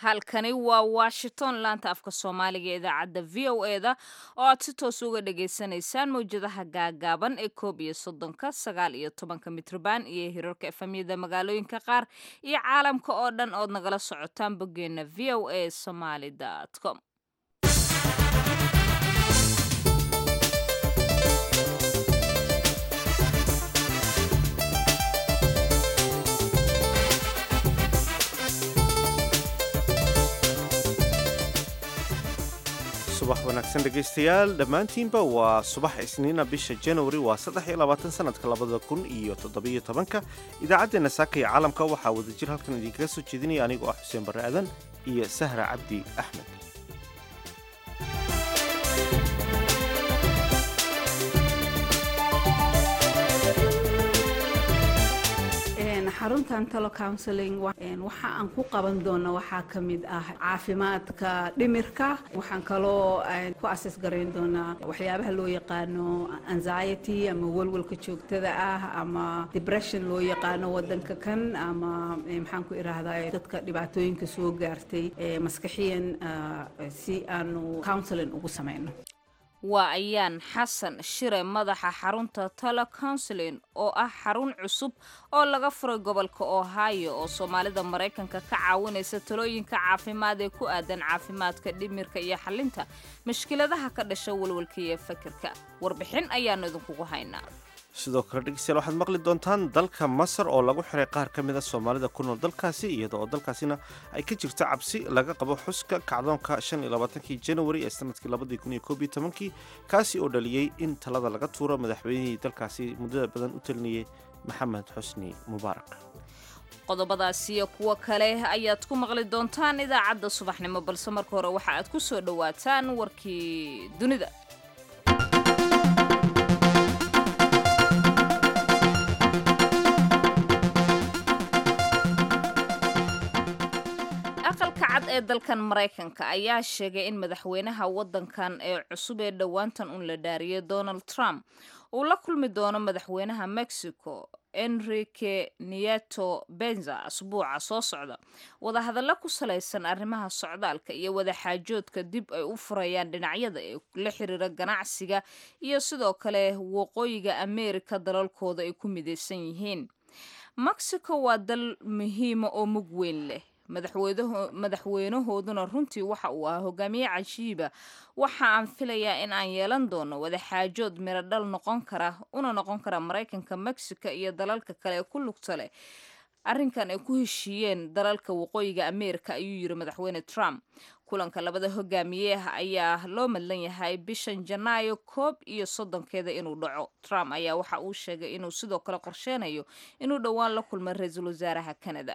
halkani waa washington laanta afka soomaaliga ee idaacadda v o e da oo aad si toos uga dhagaysanaysaan mawjadaha gaagaaban ee koob iyo soddonka sagaal iyo tobanka mitrban iyo hirarka efamyada magaalooyinka qaar iyo caalamka oo dhan ood nagala socotaan boggeena v o a somaly com subax wanaagsan dhegaystayaal dhammaantiinba waa subax isniina bisha januari waa saddex iyo labaatan sanadka labada kun iyo toddobiyo tobanka idaacaddeenna saaka iyo caalamka waxaa wadajir halkan idinkaga soo jeedinaya anigoo ah xuseen barre aadan iyo sahra cabdi axmed xaruntan talo counseling waxa aan ku qaban doono waxaa ka mid ah caafimaadka dhimirka waxaan kaloo ku ases garayn doonaa waxyaabaha loo yaqaano anxiety ama walwalka joogtada ah ama depression loo yaqaano wadanka kan ama maxaan ku irahdaa dadka dhibaatooyinka soo gaartay maskaxiyan si aanu counseling ugu samayno waa ayaan xasan shire madaxa xarunta talo counseling oo ah xarun cusub oo laga furay gobolka ohio oo soomaalida maraykanka ka caawinaysa talooyinka caafimaad ee ku aadan caafimaadka dhimirka iyo xalinta mashkiladaha ka dhasha walwalka iyo fakirka warbixin ayaanu idinkugu haynaa sidoo kale dhegeystayaal waxaad maqli doontaan dalka masar oo lagu xiray qaar ka mida soomaalida ku nool dalkaasi iyada oo dalkaasina ay ka jirto cabsi laga qabo xuska kacdoonka shan iyo labaatankii januari ee sanadkii labadii kun iyo koob iyo tobankii kaasi oo dhaliyey in talada laga tuuro madaxweynihii dalkaasi muddada badan u talinayay maxamed xusni mubaarak qodobadaas iyo kuwo kale ayaad ku maqli doontaan idaacadda subaxnimo balse marka hore waxa aad ku soo dhowaataan warkii dunida aqalka cad ee dalkan maraykanka ayaa sheegay in madaxweynaha waddankan ee cusub ee dhowaantan un la dhaariyay donald trump uu la kulmi doono madaxweynaha mexico enrique nieto benza asbuuca soo socda wadahadallo ku salaysan arrimaha socdaalka iyo wadaxaajoodka dib ay u furayaan dhinacyada ee la xiriira ganacsiga iyo sidoo kale waqooyiga ameerika dalalkooda ay ku midaysan yihiin mexico waa dal muhiima oo mug weyn leh madaxweynahooduna runtii waxa uu ahaa hogaamiye cajiiba waxa aan filayaa in aan yeelan doono wadaxaajood miradhal noqon kara una noqon kara maraykanka mexico iyo dalalka kale ee ku lugta leh arrinkan ay ku heshiiyeen dalalka waqooyiga ameerika ayuu yiri madaxweyne trump kulanka labada hogaamiyeah ayaa loo madlan yahay bishan janaayo koob iyo soddonkeeda inuu dhaco trump ayaa waxa uu sheegay inuu sidoo kale qorsheynayo inuu dhowaan la kulmo ra-iisul wasaaraha canada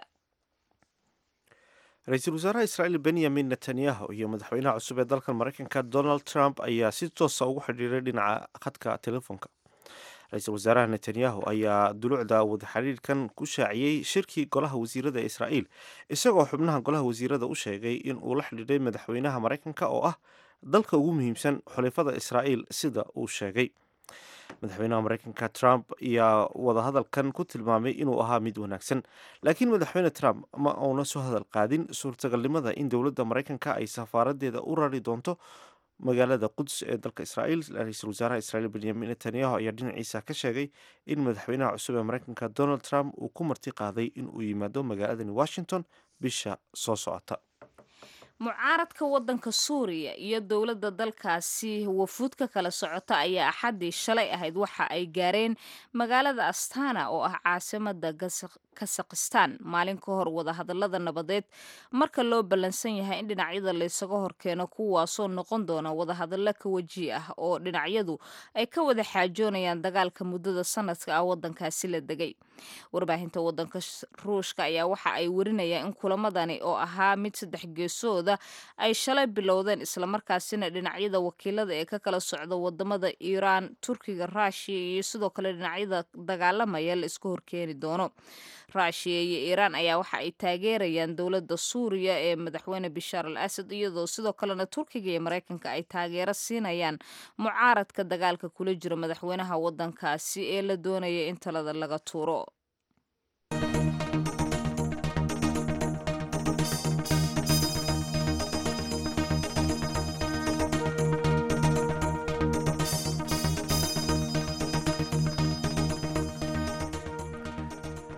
ra-iisul wasaaraha israa'iil benyamin netanyahu iyo madaxweynaha cusub ee dalkan maraykanka donald trump ayaa si toosa ugu xidhiiray dhinaca khadka telefoonka ra-iisul wasaaraha netanyahu ayaa dulucda wadaxidhiirkan ku shaaciyey shirkii golaha wasiirada ee israa'iil isagoo xubnaha golaha wasiirada u sheegay in uu la xidhiidhay madaxweynaha maraykanka oo ah dalka ugu muhiimsan xulifada israa'iil sida uu sheegay madaxweynaha maraykanka trump ayaa wadahadalkan ku tilmaamay inuu ahaa mid wanaagsan laakiin madaxweyne trump ma uuna soo hadal qaadin suurtagalnimada in dowladda maraykanka ay safaaradeeda u rari doonto magaalada quds ee dalka israa'iil ra-iisul wasaaraha israiil benyamin netanyahu ayaa dhinaciisa ka sheegay in madaxweynaha cusub ee maraykanka donald trump uu ku marti qaaday in uu yimaado magaaladani washington bisha soo socota mucaaradka waddanka suuriya iyo dowladda dalkaasi wafuud ka kala socota ayaa axaddii shalay ahayd waxa ay gaareen magaalada astana oo ah caasimada kasakhistan maalin ka hor wadahadalada nabadeed marka loo ballansan yahay in dhinacyada laysaga horkeeno kuwaasoo noqon doona wadahadallo ka waji ah oo dhinacyadu ay ka wada xaajoonayaan dagaalka muddada sanadka ah waddankaasi la degay warbaahinta waddanka ruushka ayaa waxa ay warinayaan in kulamadani oo ahaa mid saddex geesood ay shalay bilowdeen islamarkaasina dhinacyada wakiilada ee ka kala socda wadamada iiraan turkiga ruushiya iyo sidoo kale dhinacyada dagaalamaya la iska horkeeni doono ruushiya iyo iiraan ayaa waxa ay taageerayaan dowladda suuriya ee madaxweyne bishaar al asad iyadoo sidoo kalena turkiga iyo maraykanka ay taageero siinayaan mucaaradka dagaalka kula jira madaxweynaha wadankaasi ee la doonaya in talada laga tuuro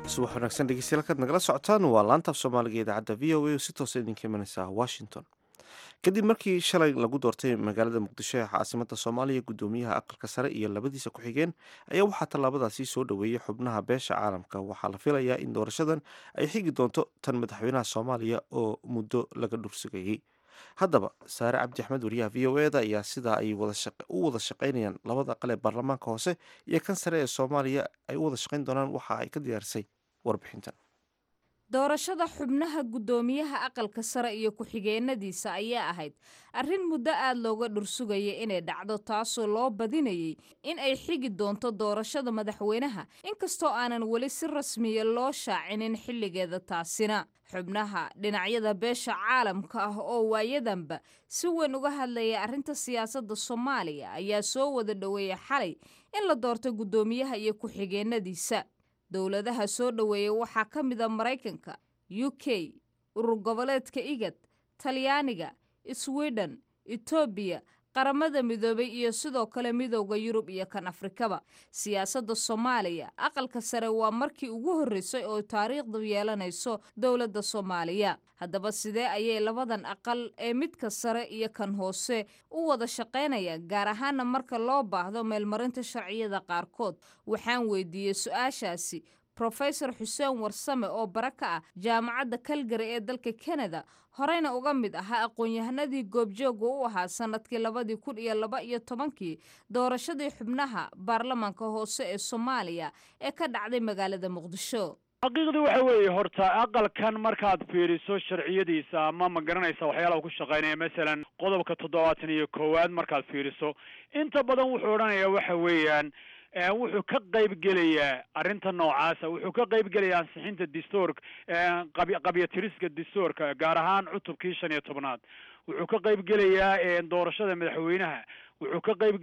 subax wanaagsan dhegeystayaal kaad nagala socotaan waa laanta af soomaaliga idaacadda v o a oo si toosa idinka imanaysa washington kadib markii shalay lagu doortay magaalada muqdisho ee caasimada soomaaliya guddoomiyaha aqalka sare iyo labadiisa ku-xigeen ayaa waxaa tallaabadaasi soo dhoweeyey xubnaha beesha caalamka waxaa la filayaa in doorashadan ay xigi doonto tan madaxweynaha soomaaliya oo muddo laga dhursugayey haddaba saare cabdi axmed wariyaha v o eda ayaa sidaa ay u wada shaqaynayaan labada aqal ee baarlamaanka hoose iyo kan sare ee soomaaliya ay u wada shaqayn doonaan waxa ay ka diyaarisay warbixintan doorashada xubnaha guddoomiyaha aqalka sare iyo ku-xigeenadiisa ayaa ahayd arrin muddo aad looga dhursugaya inay dhacdo taasoo loo badinayay in ay xigi doonto doorashada madaxweynaha inkastoo aanan weli si rasmiya loo shaacinin xilligeeda taasina xubnaha dhinacyada beesha caalamka ah oo waayadanba si weyn uga hadlaya arrinta siyaasadda soomaaliya ayaa soo wada dhoweeya xalay in la doorto guddoomiyaha iyo ku-xigeenadiisa dowladaha soo dhoweeya waxaa ka mid a maraykanka u k urur goboleedka igad talyaaniga sweden etoobiya qaramada midoobay iyo sidoo kale midowda yurub iyo kan afrikaba siyaasadda soomaaliya aqalka sare waa markii ugu horreysay oo taariikhdu yeelanayso dowladda soomaaliya haddaba sidee ayay labadan aqal ee midka sare iyo kan hoose u wada shaqaynayaan gaar ahaana marka loo baahdo meelmarinta sharciyada qaarkood waxaan weydiiyey su-aashaasi rofesor xuseen warsame oo bara ka ah jaamacadda kalgari ee dalka kanada horeyna uga mid ahaa aqoon-yahanadii goobjooga u ahaa sanadkii labadii kun iyo laba iyo tobankii doorashadii xubnaha baarlamaanka hoose ee soomaaliya ee ka dhacday magaalada muqdisho xaqiiqdii waxa weeye horta aqalkan markaad fiiriso sharciyadiisa ama ma garanaysa waxyaalaha ku shaqaynaya masalan qodobka toddobaatan iyo koowaad markaad fiiriso inta badan wuxuu odhanayaa waxa weeyaan wuxuu ka qayb gelayaa arrinta noocaasa wuxuu ka qayb gelayaa ansixinta dastuurka qabyatiriska dastuurka gaar ahaan cutubkii shan iyo tobnaad wuxuu ka qayb gelayaa doorashada madaxweynaha wuxuu ka qayb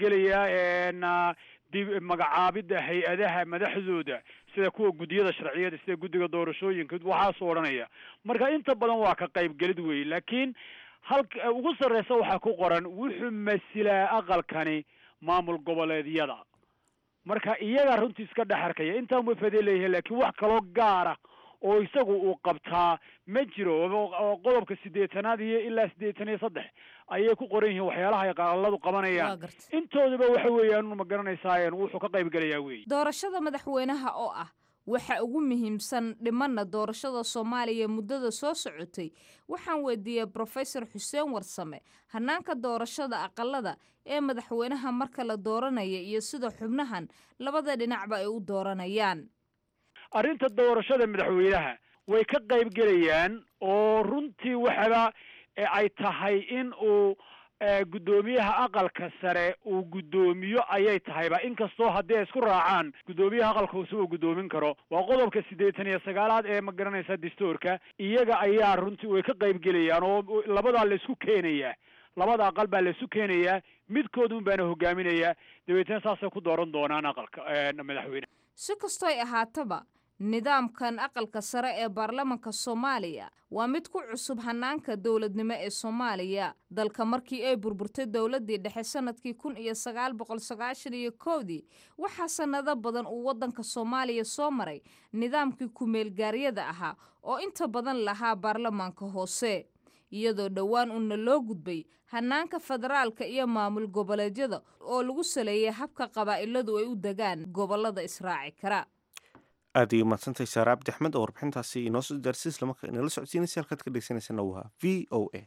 gelayaa dib magacaabidda hay-adaha madaxdooda sida kuwa guddiyada sharciyada sida guddiga doorashooyinka waxaasoo odhanaya marka inta badan waa ka qaybgelid weeye laakiin halka ugu sarreysa waxaa ku qoran wuxuu masilaa aqalkani maamul goboleedyada marka iyagaa runtii iska dhex arkaya intaan way fadee leeyahay laakiin wax kaloo gaara oo isagu uu qabtaa ma jiro oo qodobka siddeetanaad iyo ilaa siddeetan iyo saddex ayay ku qoran yihiin waxyaalaha ay qaaladu qabanayaan intoodaba waxa weeyaan ma garanaysaa wuxuu ka qayb gelayaa weeye doorashada madaxweynaha oo ah waxa ugu muhiimsan dhimanna doorashada soomaaliya muddada soo socotay waxaan weydiiyey brofesor xuseen warsame hanaanka doorashada aqalada ee madaxweynaha marka la dooranaya iyo sida xubnahan labada dhinacba ay u dooranayaan arrinta doorashada madaxweynaha way ka qayb gelayaan oo runtii waxaba ay tahay in uu guddoomiyaha aqalka sare uu guddoomiyo ayay tahayba inkastoo haddii ay isku raacaan guddoomiyaha aqalka hoose uu guddoomin karo waa qodobka siddeetan iyo sagaalaad ee ma garanaysa dastuurka iyaga ayaa runtii way ka qayb gelayaan oo labadaa la isku keenayaa labada aqal baa la isu keenayaa midkoodun baana hogaaminayaa dabeetna saasay ku dooran doonaan aqalka madaxweyne si kastoy ahaataba nidaamkan aqalka sare ee baarlamanka soomaaliya waa mid ku cusub hanaanka dowladnimo ee soomaaliya dalka markii ay burburtay dowladdii dhexe sanadkii kun iyo sagaal boqol sagaashan iyo kowdii waxaa sannado badan uu waddanka soomaaliya soo maray nidaamkii ku-meelgaaryada ahaa oo inta badan lahaa baarlamaanka hoose iyadoo dhowaan una loo gudbay hanaanka federaalka iyo maamul goboleedyada oo lagu saleeyay habka qabaa'iladu ay u degaan gobollada israaci kara aad ay umaadsantahay saare cabdi axmed oo warbixintaasi inoo soo daarsay islamarkaa inala socodsiinaysa halkaad ka dhegeysaneysana waa v o a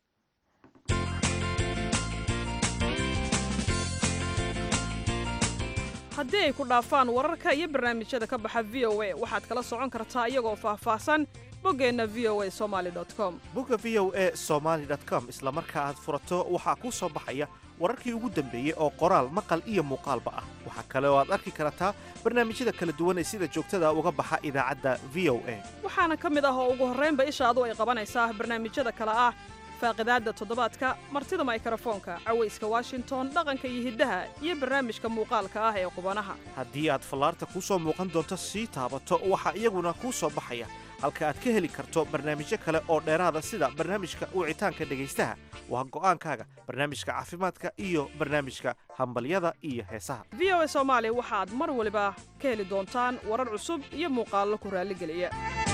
haddii ay ku dhaafaan wararka iyo barnaamijyada ka baxa v o a waxaad kala socon kartaa iyagoo faahfaahsan boggeenna v o a somaali com bogga v o a somaali com isla marka aad furato waxaa kuu soo baxaya wararkii ugu dambeeyey oo qoraal maqal iyo muuqaalba ah waxaa kale oo aad arki kartaa barnaamijyada kala duwan ee sida joogtada uga baxa idaacadda v o a waxaana ka mid ah oo ugu horraynba ishaadu ay qabanaysaa barnaamijyada kale ah faaqidaadda toddobaadka martida maykrofoonka cawayska washington dhaqanka iyo hiddaha iyo barnaamijka muuqaalka ah ee qubanaha haddii aad fallaarta kuu soo muuqan doonto sii taabato waxaa iyaguna kuu soo baxaya halka aad ka heli karto barnaamijyo kale oo dheeraada sida barnaamijka wicitaanka dhegaystaha waa go'aankaaga barnaamijka caafimaadka iyo barnaamijka hambalyada iyo heesaha v o a soomaali waxaad mar waliba ka heli doontaan warar cusub iyo muuqaallo ku raalligeliya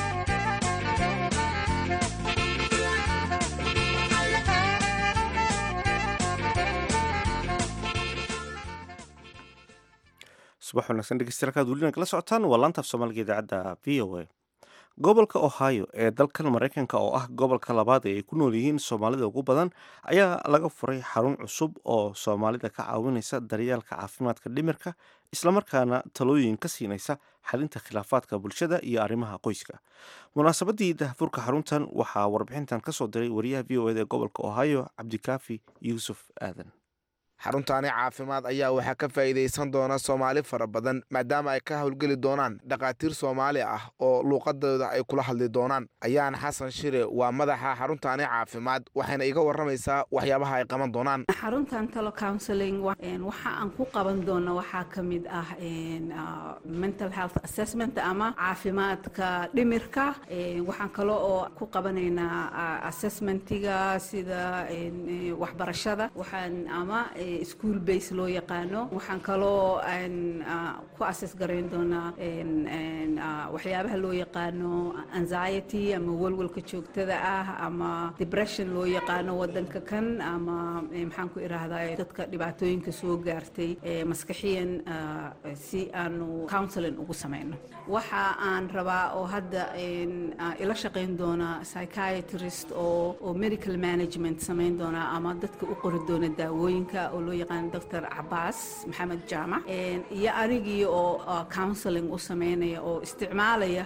subax wanaagsan dhegeystayaal kaad weli nagala socotaan waa laantaaf soomaaliga idaacadda v o a gobolka ohio ee dalkan maraykanka oo ah gobolka labaad ee ay ku nool yihiin soomaalida ugu badan ayaa laga furay xarun cusub oo soomaalida ka caawinaysa daryeelka caafimaadka dhimirka islamarkaana talooyin ka siinaysa xalinta khilaafaadka bulshada iyo arrimaha qoyska munaasabadii dahfurka xaruntan waxaa warbixintan kasoo diray wariyaha v o eda ee gobolka ohio cabdikaafi yuusuf aadan xaruntaani caafimaad ayaa waxaa ka faa'iidaysan doona soomaali fara badan maadaama ay ka howlgeli doonaan dhakhaatiir soomaali ah oo luuqadooda ay kula hadli doonaan ayaan xasan shire waa madaxa xaruntaani caafimaad waxayna iga warramaysaa waxyaabaha ay qaban doonaan xaruntan talo counseling waxa aan ku qaban doono waxaa ka mid ah mental health assessment ama caafimaadka dhimirka waxaan kale oo ku qabanaynaa assessmentiga sida waxbarashada waxaan ama school base loo yaqaano waxaan kaloo ku assess garayn doonaa waxyaabaha loo yaqaano anxiety ama walwalka joogtada ah ama depression loo yaqaano wadanka kan ama maxaan ku irahdaa dadka dhibaatooyinka soo gaartay maskaxiyan si aanu counseling ugu samayno waxa aan rabaa oo hadda ila shaqayn doona psychiatrist oo oo medical management samayn doona ama dadka u qori doona daawooyinka oo loo yaqaano doctor cabaas maxamed jaamac iyo anigii oo counseling u sameynaya oo isticmaalaya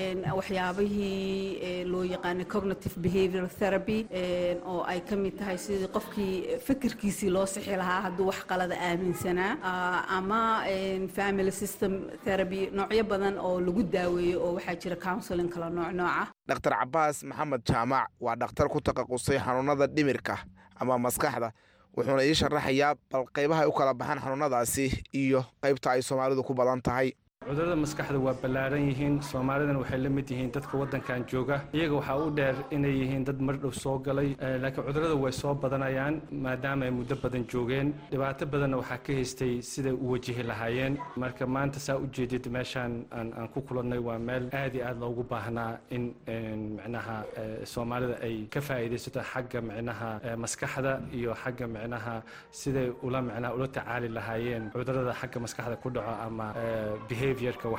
waxyaabihii loo yaqaano cognitive behavioral therapy oo ay ka mid tahay sidii qofkii fikirkiisii loo sixi lahaa hadduu wax qalada aaminsanaa ama family system therapy noocyo badan oo lagu daaweeyo oo waxaa jira counseling kala nooc nooca dhaktar cabaas maxamed jaamac waa dhakhtar ku taqasusay xanuunada dhimirka ama maskaxda wuxuuna ii sharaxayaa bal qaybaha ay u kala baxaan xanuunadaasi iyo qaybta ay soomaalidu ku badan tahay cudurada maskaxda waa ballaaran yihiin soomaalidana waxay la mid yihiin dadka waddankan jooga iyaga waxaa u dheer inay yihiin dad mardhow soo galay laakiin cudurada way soo badanayaan maadaama ay muddo badan joogeen dhibaato badanna waxaa ka haystay siday u wajihi lahaayeen marka maanta saa u jeedid meeshaan aan ku kulannay waa meel aad iyo aad loogu baahnaa in micnaha soomaalida ay ka faa'iidaysato xagga micnaha maskaxda iyo xagga micnaha siday ula micnaha ula tacaali lahaayeen cudurada xagga maskaxda ku dhaco ama behavior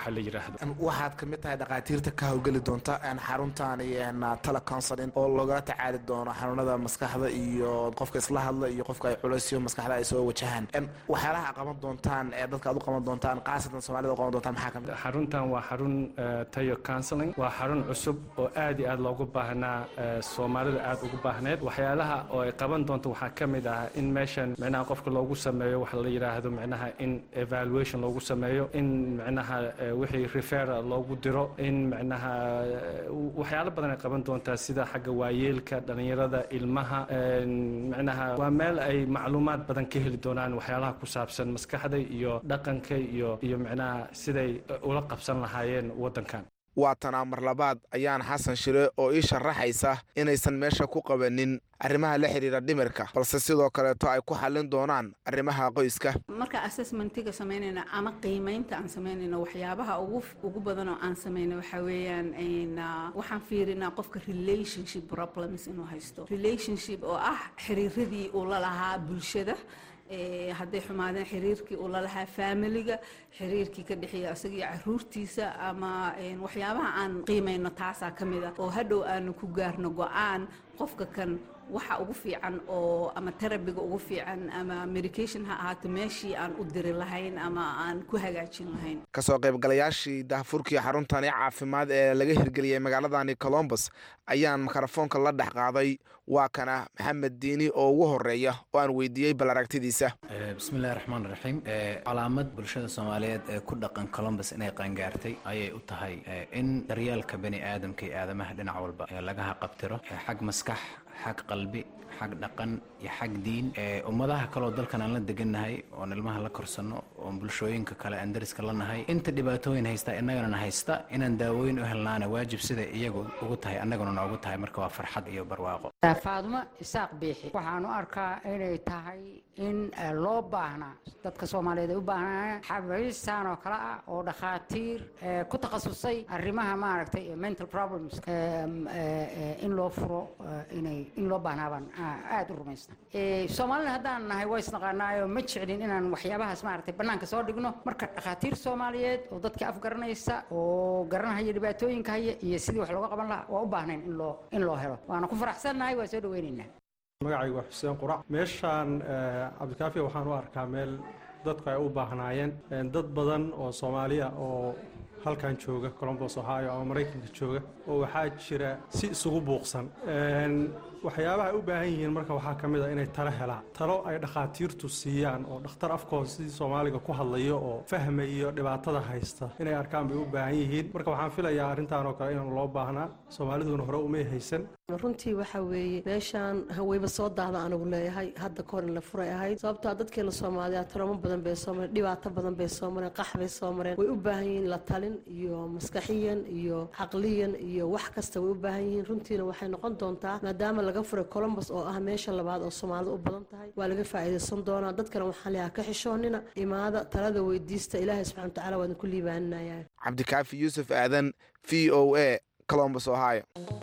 waxaad ka mid tahay dhakhaatiirta ka howlgeli doonta xaruntan tala counseling oo loogala tacaali doono xanuunada maskaxda iyo qofka isla hadla iyo qofka ay culaysyo maskaxda ay soo wajahaan waxyaalaha qaban doontaan ee dadka aad u qaban doontaan khaasatan soomaalida u qaban doontaan maxaa kamid xaruntan waa xarun tayo counseling waa xarun cusub oo aad iyo aad loogu baahnaa soomaalida aad ugu baahneed waxyaalaha oo ay qaban doonto waxaa ka mid ah in meeshan micnaha qofka loogu sameeyo waxa la yidhaahdo micnaha in evaluation loogu sameeyo in micnaha wixii refera loogu diro in micnaha waxyaalo badan ay qaban doontaa sida xagga waayeelka dhallinyarada ilmaha micnaha waa meel ay macluumaad badan ka heli doonaan waxyaalaha ku saabsan maskaxda iyo dhaqanka iyo iyo micnaha siday ula qabsan lahaayeen waddankan waa tanaa mar labaad ayaan xasan shire oo ii sharaxaysa inaysan meesha ku qabanin arrimaha la xidhiira dhimirka balse sidoo kaleeto ay ku xallin doonaan arrimaha qoyska marka assessmentiga samaynayna ama qiimaynta aan samaynayno waxyaabaha ugu ugu badan oo aan samayno waxaa weeyaan waxaan fiirinaa qofka relationship problems inuu haysto relationship oo ah xiriiradii uu la lahaa bulshada hadday xumaadeen xiriirkii uu lalahaa faamiliga xiriirkii ka dhexeeya isagii caruurtiisa ama waxyaabaha aan qiimayno taasaa ka mid ah oo hadhow aanu ku gaarno go-aan qofka kan waxa ugu fiican oo ama terabiga ugu fiican ama medication ha ahaato meeshii aan u diri lahayn ama aan ku hagaajin lahayn kasoo qaybgalayaashii dahfurkii xaruntani caafimaad ee laga hirgeliyey magaaladani colombus ayaan mikrofoonka la dhex qaaday waa kana maxamed diini oo ugu horeeya oo aan weydiiyey bal aragtidiisa bismillahi raxmaan raxiim calaamad bulshada soomaaliyeed ee ku dhaqan colombus inay qaangaartay ayay u tahay in daryeelka bani aadamka iyo aadamaha dhinac walba lagaha qabtiro xag maskax xag qalbi xag dhaqan iyo xag diin ummadaha kaleoo dalkan aan la degannahay oon ilmaha la korsanno oon bulshooyinka kale aan dariska la nahay inta dhibaatooyin haysta innagana haysta inaan daawooyin u helnaana waajib sida iyagu ugu tahay annaguna noogu tahay marka waa farxad iyo barwaaqo faadumo isaaq biixi waxaan u arkaa inay tahay in loo baahnaa dadka soomaaliyeed ay u baahnaan xabiistan oo kale ah oo dhakhaatiir ku takhasusay arrimaha maaragtay mental problems in loo furo inay in loo baahnaa baan aada u rumaysna soomaalina haddaan nahay waa isnaqaanaayo ma jeclin inaan waxyaabahaas maaragtay bannaanka soo dhigno marka dhakhaatiir soomaaliyeed oo dadka afgaranaysa oo garanhaya dhibaatooyinka haya iyo sidii wax looga qaban lahaa waa u baahnayn in loo in loo helo waana ku faraxsannahay waa soo dhaweynaynaa magacaygu waa xuseen qurac meeshaan cabdikaafiya waxaan u arkaa meel dadku ay u baahnaayeen dad badan oo soomaaliya oo halkan jooga colombos ohio ama maraykanka jooga oo waxaa jira si isugu buuqsan waxyaabaha ay u baahan yihiin marka waxaa ka mid a inay talo helaan talo ay dhakhaatiirtu siiyaan oo dhakhtar afkooda sidii soomaaliga ku hadlayo oo fahmayo dhibaatada haysta inay arkaan bay u baahan yihiin marka waxaan filayaa arrintan oo kale inaan loo baahnaa soomaaliduna hore umay haysan runtii waxa weeye meeshaan haweyba soo daahda anigu leeyahay hadda kahor in la furay ahayd sababtaa dadkeena soomaaliya taramo badan bay soo mareen dhibaato badan bay soo mareen qax bay soo mareen way u baahan yihiin la talin iyo maskaxiyan iyo caqliyan iyo wax kasta way u baahan yihiin runtiina waxay noqon doontaa maadaama laga furay colombos oo ah meesha labaad oo soomaalida u badan tahay waa laga faa'iidaysan doonaa dadkana waxaan leeyahay ka xishoonina imaada talada weydiista ilaahay subxana watacaala waadin ku liibaaninayaa cabdikaafi yuusuf aadan v o a colombos ohio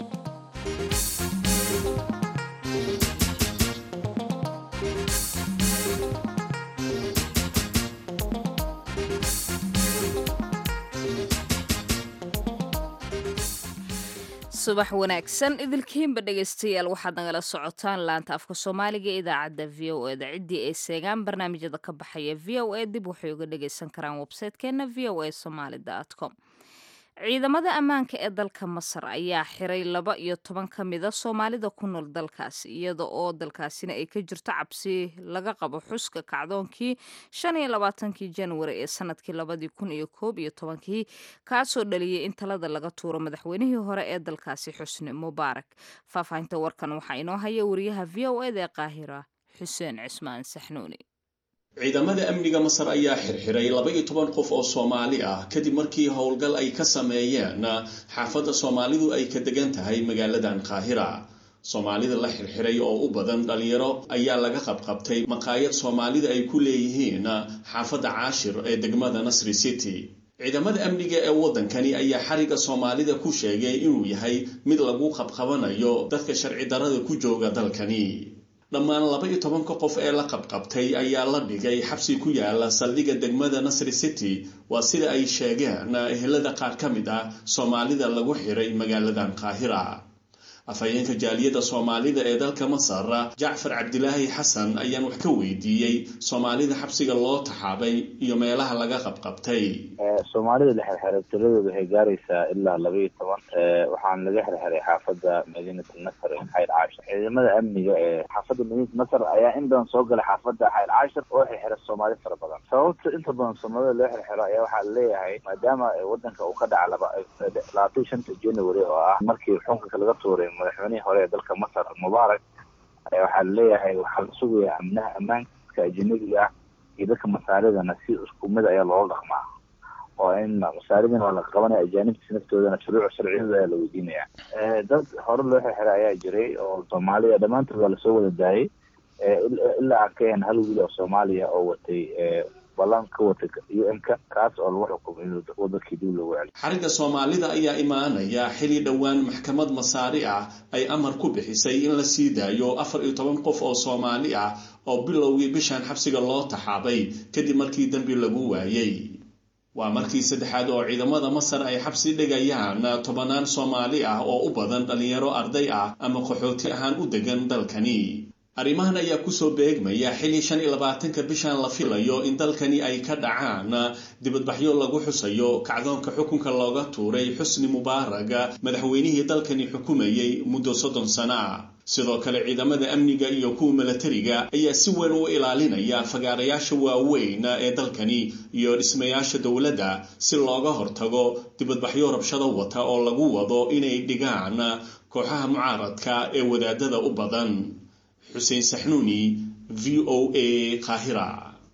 subax wanaagsan idilkiinba dhegaystayaal waxaad nagala socotaan laanta afka soomaaliga ee idaacadda v o eda ciddii ay seegaan barnaamijyada ka baxaya v o a dib waxay uga dhagaysan karaan websaytekeena v o a somaali com ciidamada ammaanka ee dalka masar ayaa xiray laba iyo toban ka mida soomaalida ku nool dalkaasi iyada oo dalkaasina ay ka jirto cabsi laga qabo xuska kacdoonkii shan iyo labaatankii januari ee sanadkii labadii kun iyo koob iyo tobankii kaasoo dhaliyay in talada laga tuuro madaxweynihii hore ee dalkaasi xusni mubaarak faahfaahinta warkan waxaa inoo haya wariyaha v o eda ee qaahira xuseen cismaan saxnuuni ciidamada amniga masar ayaa xirxiray laba iyo toban qof oo soomaali ah kadib markii howlgal ay ka sameeyeen xaafadda soomaalidu ay ka degan tahay magaaladan qaahira soomaalida la xirxiray oo u badan dhalinyaro ayaa laga qabqabtay maqaayad soomaalida ay ku leeyihiin xaafadda caashir ee degmada nasri city ciidamada amniga ee waddankani ayaa xariga soomaalida ku sheegay inuu yahay mid lagu qabqabanayo dadka sharci darada ku jooga dalkani dhammaan laba iyo tobanka qof ee la qabqabtay ayaa la dhigay xabsi ku yaala saldhigga degmada nasri city waa sida ay sheegeen ehelada qaar ka mid ah soomaalida lagu xiray magaaladan qaahira afhayeenka jaaliyadda soomaalida ee dalka masar jacfar cabdilaahi xasan ayaan wax ka weydiiyey soomaalida xabsiga loo taxaabay iyo meelaha laga qabqabtay soomaalida la xirxiray tiradooda waxay gaaraysaa ilaa laba iyo toban waxaana laga xirxiray xaafadda madiinat nasr ee xayr caashir ciidamada amniga ee xaafadda madiinat nasr ayaa in badan soo galay xaafadda xayr caashir oo xirxira soomaali fara badan sababta inta badan soomaalida loo xirxiro ayaa waxaa laleeyahay maadaama wadanka uu ka dhaca labaatan shanta january oo ah markii xukunka laga tuuray madaxweynihii hore ee dalka masar mubaarak waxaa laleeyahay waxaa la sugayaa amnaha ammaanka ajanabiga ah iyo dadka masaaridana si isku mid ayaa loola dhaqmaa oo in masaaridana waa la qabanaya ajaanibtiisa naftoodana shuruuc sharciyadooda ayaa la weydiinaya dad hore loo xirxiray ayaa jiray oo soomaaliya dhammaantood waa lasoo wada daayay ilaa aan ka ahan hal wiil oo soomaaliya oo watay ballan ka watay u m-ka kaas oo lagu xukumay inuu wadankii dib loogu celiyo xariga soomaalida ayaa imaanaya xili dhowaan maxkamad masaari ah ay amar ku bixisay in la sii daayo afar iyo toban qof oo soomaali ah oo bilowgii bishan xabsiga loo taxaabay kadib markii dembi lagu waayey waa markii saddexaad oo ciidamada masar ay xabsi dhigayaan tobanaan soomaali ah oo u badan dhalinyaro arday ah ama qaxooti ahaan u degan dalkani arrimahan ayaa kusoo beegmaya xili shan iyo labaatanka bishan la filayo in dalkani ay ka dhacaan dibadbaxyo lagu xusayo kacdoonka xukunka looga tuuray xusni mubaaraga madaxweynihii dalkani xukumayay muddo soddon sana sidoo kale ciidamada amniga iyo kuwa milatariga ayaa si weyn u ilaalinaya fagaarayaasha waaweyn ee dalkani iyo dhismayaasha dowladda si looga hortago dibadbaxyo rabshado wata oo lagu wado inay dhigaan kooxaha mucaaradka ee wadaadada u badan xuseen saxnuuni v o a qaahira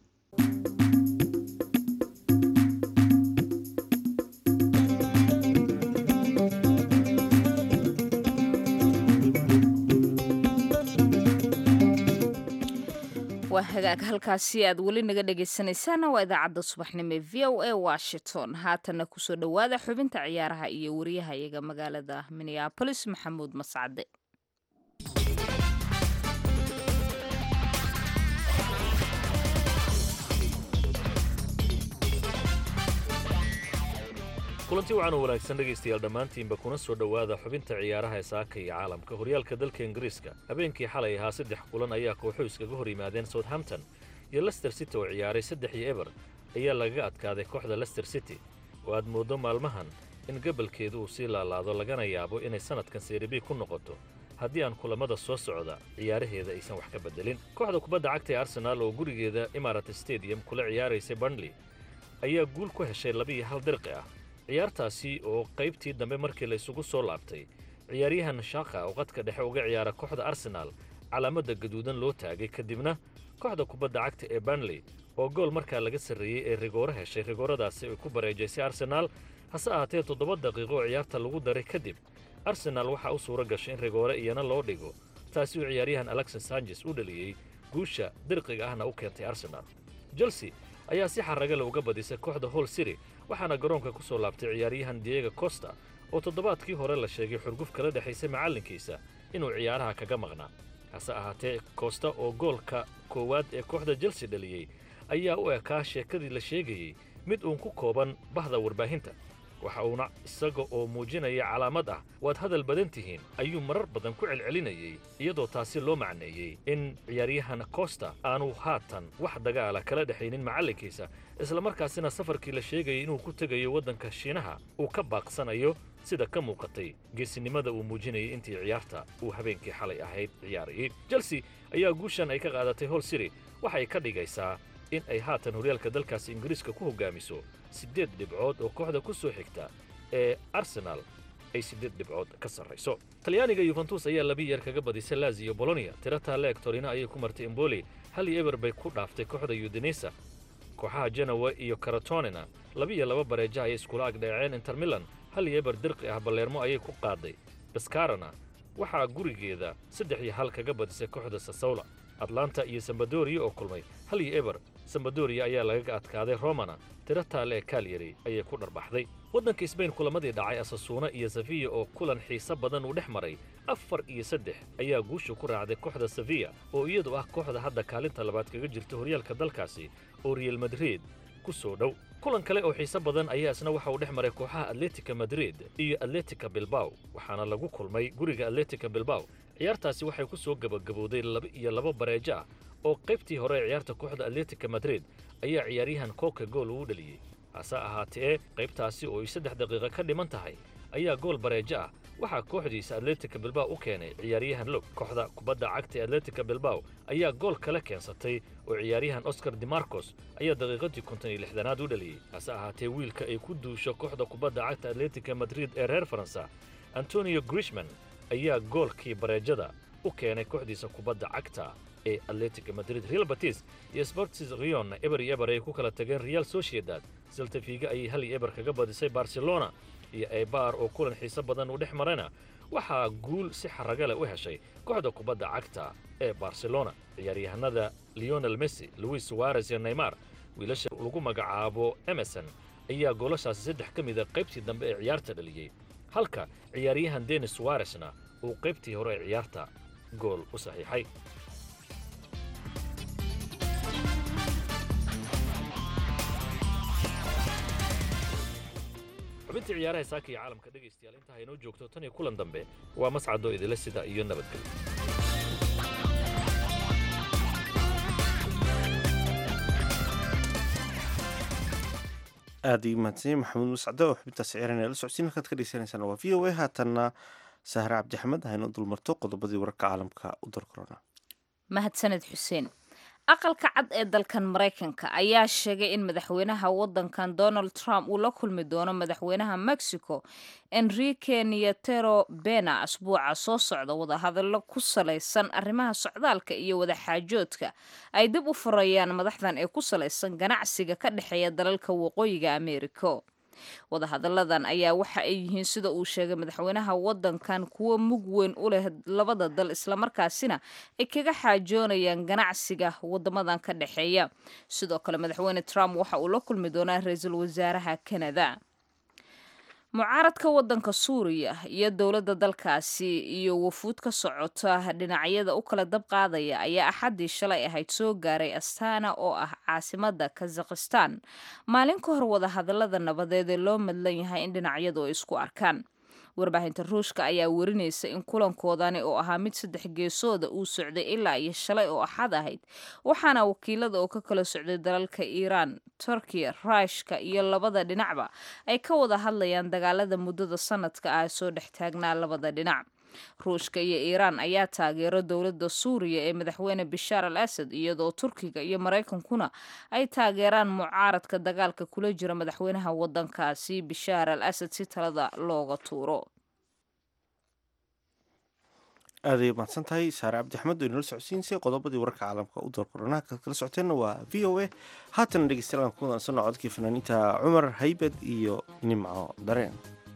waa hagaag halkaasi aad weli naga dhegaysanaysaana waa idaacadda subaxnimo ee v o a washington haatana kusoo dhowaada xubinta ciyaaraha iyo wariyaha iyaga magaalada minneabolis maxamuud mascade kulanti wacan oo wanaagsan dhegaystayaal dhammaantiinba kuna soo dhowaada xubinta ciyaaraha ee saaka iyo caalamka horyaalka dalka ingiriiska habeenkii xalay ahaa saddex kulan ayaa kooxo iskaga hor yimaadeen southampton iyo lester city oo ciyaaray saddex iyo eber ayaa lagaga adkaaday kooxda lester city oo aad mooddo maalmahan in gabalkeedu uu sii laalaado lagana yaabo inay sannadkan seeribi ku noqoto haddii aan kulammada soo socda ciyaaraheeda aysan wax ka beddelin kooxda kubadda cagta ee arsenaal oo gurigeeda imarat stadium kula ciyaaraysay burnley ayaa guul ku heshay labiiyo hal dirqi ah ciyaartaasi oo qaybtii dambe markii la isugu soo laabtay ciyaaryahan shaaka oo qadka dhexe uga ciyaara kooxda arsenaal calaamadda gaduudan loo taagay kadibna kooxda kubadda cagta ee burnley oo gool markaa laga sarreeyey ee rigooro heshay rigooradaasi ay ku bareejaysay arsenaal hase ahaatee toddoba daqiiqo oo ciyaarta lagu daray kadib arsenaal waxaa u suura gashay in rigoore iyana loo dhigo taasi uu ciyaaryahan alexis sanjes u dhaliyey guusha dirqiga ahna u keentay arsenaal chelsea ayaa si xaragale uga badisay kooxda hall city waxaana garoonka ku soo laabtay ciyaaryahan diego costa oo toddobaadkii hore la sheegay xurguf kala dhexaysay macallinkiisa inuu ciyaaraha kaga maqnaa hase ahaatee costa oo goolka koowaad ee kooxda chelsea dhaliyey ayaa u ekaa sheekadii la sheegayey mid uun ku kooban bahda warbaahinta waxa uuna isaga oo muujinaya calaamad ah waad hadal badan tihiin ayuu marar badan ku celcelinayey iyadoo taasi loo macneeyey in ciyaaryahan costa aanu haatan wax dagaala kala dhexaynin macallinkiisa islamarkaasina safarkii la sheegayay inuu ku tegayo waddanka shiinaha uu ka baaqsanayo sida ka muuqatay geesinimada uu muujinayay intii ciyaarta uu habeenkii xalay ahayd ciyaarayey chelsea ayaa guushan ay ka qaadatay hol city waxay ka dhigaysaa in ay haatan horyaalka dalkaasi ingiriiska ku hoggaamiso siddeed dhibcood oo kooxda ku soo xigta ee arsenaal ay siddeed dhibcood ka sarrayso talyaaniga yuventus ayaa labi yeer kaga badisay laziyo bolonia tirataa leeg torina ayay ku martay emboli hal iyo eber bay ku dhaaftay kooxda udinesa kooxaha genowa iyo karatonina labiiyo laba bareeja ayay iskula agdheeceen inter milan hal iyo eber dirqi ah balleermo ayay ku qaaday baskarana waxaa gurigeeda saddex iyo hal kaga badisay kooxda sasawla atlanta iyo sambadoria oo kulmay hal iyo eber sambadoria ayaa lagaga adkaaday romana tiro taale ee kaalyari ayay ku dharbaxday waddanka sbain kulamadii dhacay asasuuna iyo safiya oo kulan xiise badan uu dhex maray afar iyo saddex ayaa guusha ku raacday kooxda safiya oo iyadu ah kooxda hadda kaalinta labaad kaga jirta horyaalka dalkaasi oo real madrid ku soo dhow kulan kale oo xiise badan ayaa isna waxa uu dhex maray kooxaha atletica madrid iyo atletica bilbaw waxaana lagu kulmay guriga atletica bilbaw ciyaartaasi waxay ku soo gebagabowday laba iyo laba bareejo ah oo qaybtii hore ee ciyaarta kooxda atletica madrid ayaa ciyaaryahan kooka gool uu dhaliyey hase ahaatee qaybtaasi oo ay saddex daqiiqa ka dhiman tahay ayaa gool bareejo ah waxaa kooxdiisa atletica bilbaw u keenay ciyaaryahan log kooxda kubadda cagta ee atletica bilbaw ayaa gool kale keensatay oo ciyaaryahan oscar dimarcos ayaa daqiiqadii konton iyo lixdanaad u dhaliyey hase ahaatee wiilka ay ku duusho kooxda kubadda cagta atletica madrid ee reer faransa antonio grishman ayaa goolkii bareejada u keenay kooxdiisa kubadda cagta ee atletica madrid real batis iyo sportis rion eber iyo eber ay ku kala tageen real sociedad saltafiga ayay hal iyo eber kaga badisay barcelona iyo ebar oo kulan xiise badan uu dhex marayna waxaa guul si xaraga leh u heshay kooxda kubadda cagta ee barcelona ciyaaryahanada leonel messi louis suarez iyo neymar wiilasha lagu magacaabo emerson ayaa goolashaasi saddex ka mida qaybtii dambe ee ciyaarta dhaliyey halka ciyaaryahan denis suaresna uu qaybtii hore ee ciyaarta gool u saxiixay xubintii ciyaaraha saaka iyo caalamka dhegaystayaal inta haynoo joogto tan iyo kulan dambe waa mascadoo idila sida iyo nabadgelyo aada ii mahadsanyahy maxamuud mascade oo xubintaas ciyaarana la socodsiin halkaad ka dhegeysaneysaan waa v o a haatanna sahre cabdixamed haynu dulmarto qodobadii wararka caalamka u dar korona mahadsaned xuseen aqalka cad ee dalkan maraykanka ayaa sheegay in madaxweynaha wadankan donald trump uu la kulmi doono madaxweynaha mexico enrique nietero bena asbuuca soo socda wadahadallo ku salaysan arrimaha socdaalka iyo wadaxaajoodka ay dib u furayaan madaxdan ee ku salaysan ganacsiga ka dhexeeya dalalka waqooyiga americo wadahadalladan ayaa waxa ay yihiin sida uu sheegay madaxweynaha wadankan kuwo mug weyn u leh labada dal islamarkaasina ay kaga xaajoonayaan ganacsiga wadamadan ka dhexeeya sidoo kale madaxweyne trump waxa uu la kulmi doonaa ra-iisul wasaaraha canada mucaaradka wadanka suuriya iyo dowladda dalkaasi iyo wafuud ka socota dhinacyada u kala dab qaadaya ayaa axaddii shalay ahayd soo gaaray astana oo ah caasimada kazakhistan maalin ka hor wadahadallada nabadeed ee loo madlan yahay in dhinacyadu ay isku arkaan warbaahinta ruushka ayaa werinaysa in kulankoodani oo ahaa mid saddex geesooda uu socday ilaa iyo shalay oo axad ahayd waxaana wakiilada oo ka kala socday dalalka iiraan turkiya ruushka iyo labada dhinacba ay ka wada hadlayaan dagaalada muddada sanadka ah soo dhex taagnaa labada dhinac ruushka iyo iiraan ayaa taageero dowladda suuriya ee madaxweyne bishaar al asad iyadoo turkiga iyo maraykankuna ay taageeraan mucaaradka dagaalka kula jira madaxweynaha wadankaasi bishaar al asad si talada looga tuuro aaday mahadsan tahay saare cabdi axmed oo inala socodsiinsay qodobadii wararka caalamka u doorqoranaha kaad kala socoteenna waa v o a haatana dhegeystayaal aan ku wadansano codkii fanaaniinta cumar haybad iyo nimco dareen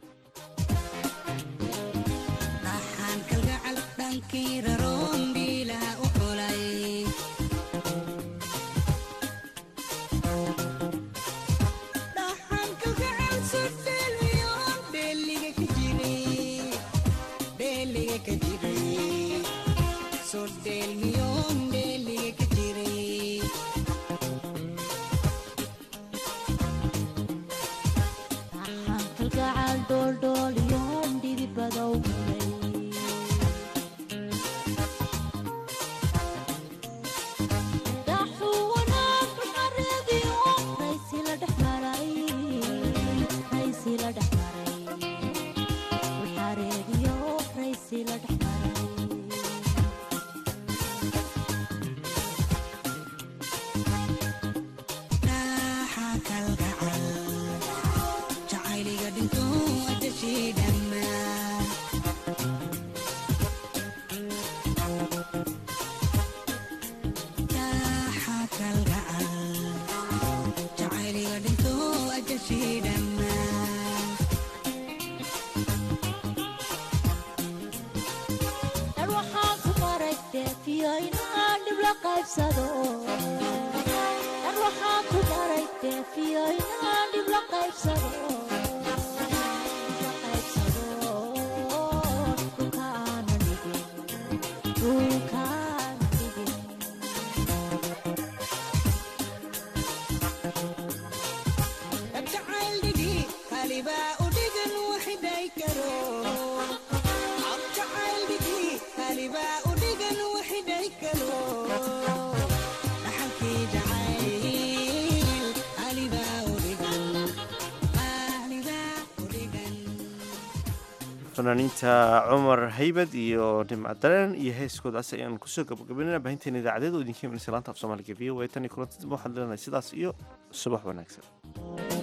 fanaaniinta cumar haybad iyo nimca dareen iyo heeskoodaas ayaan kusoo gabagabaynana baahinteena idaacadeed oo idinka imanaysa laanta af soomaaliga v o a tan iyo kulanti dambe waxaan leenahay sidaas iyo subax wanaagsan